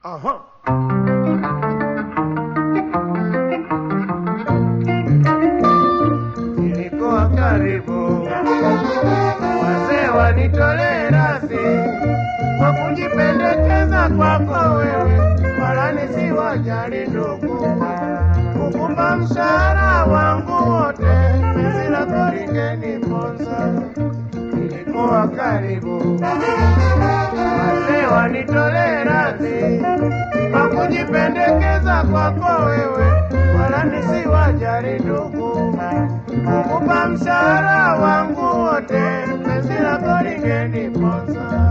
Aha. Nilikuwa karibu, wazee wanitolee radhi kwa kujipendekeza kwako wewe, wala nisiwajali ndugu, kukumba mshahara wangu wote, penzi lako lingeniponza. Nilikuwa karibu, wazee wanitolee radhi kwa kujipendekeza kwako wewe, wala nisiwajali ndugu, kukupa mshahara wangu wote, penzi lako lingeniponza.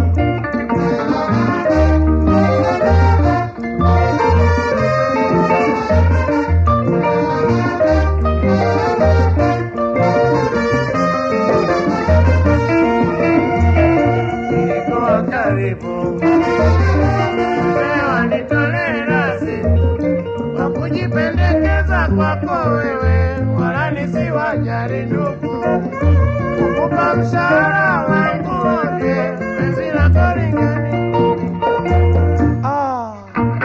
Nilikuwa karibu, leo nitolee radhi kwa kujipendekeza kwako wewe, wala nisiwajali ndugu, kukupa mshahara wangu wote, penzi lako lingeni ah.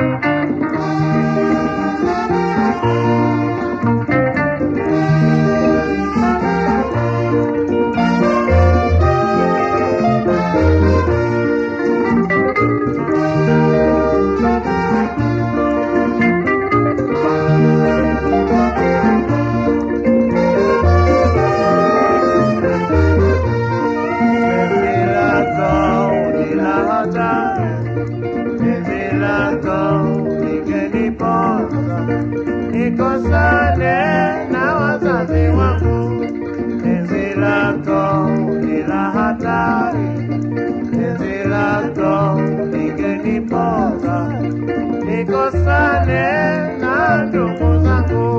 Penzi lako ni la hatari, penzi lako lingeniponza, nikosane na wazazi wangu. Penzi lako ni la hatari, penzi lako lingeniponza, nikosane na ndugu zangu.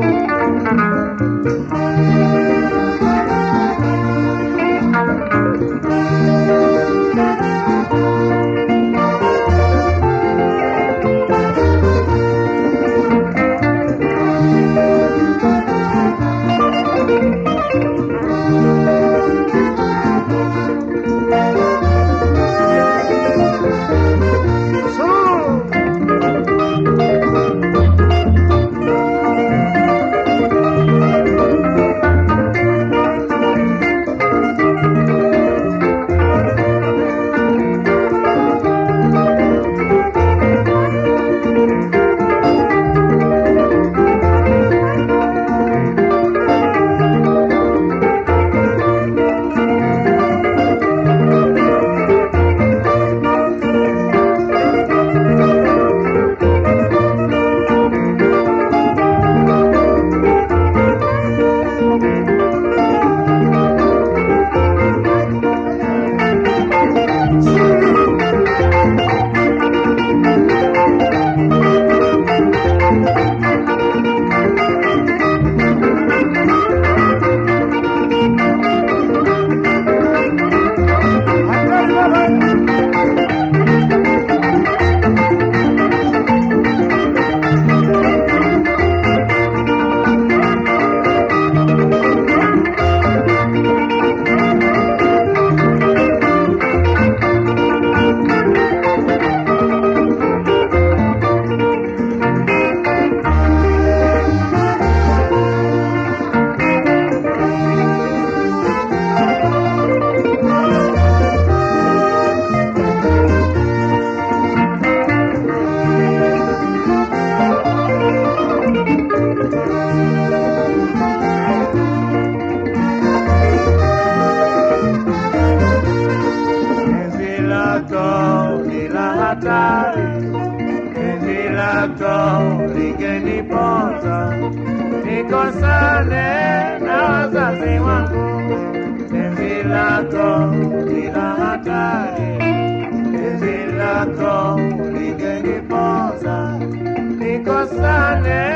Penzi lako ni la hatari, penzi lako lingeniponza, nikosane na wazazi wangu. Penzi lako ni la hatari, penzi lako lingeniponza, nikosane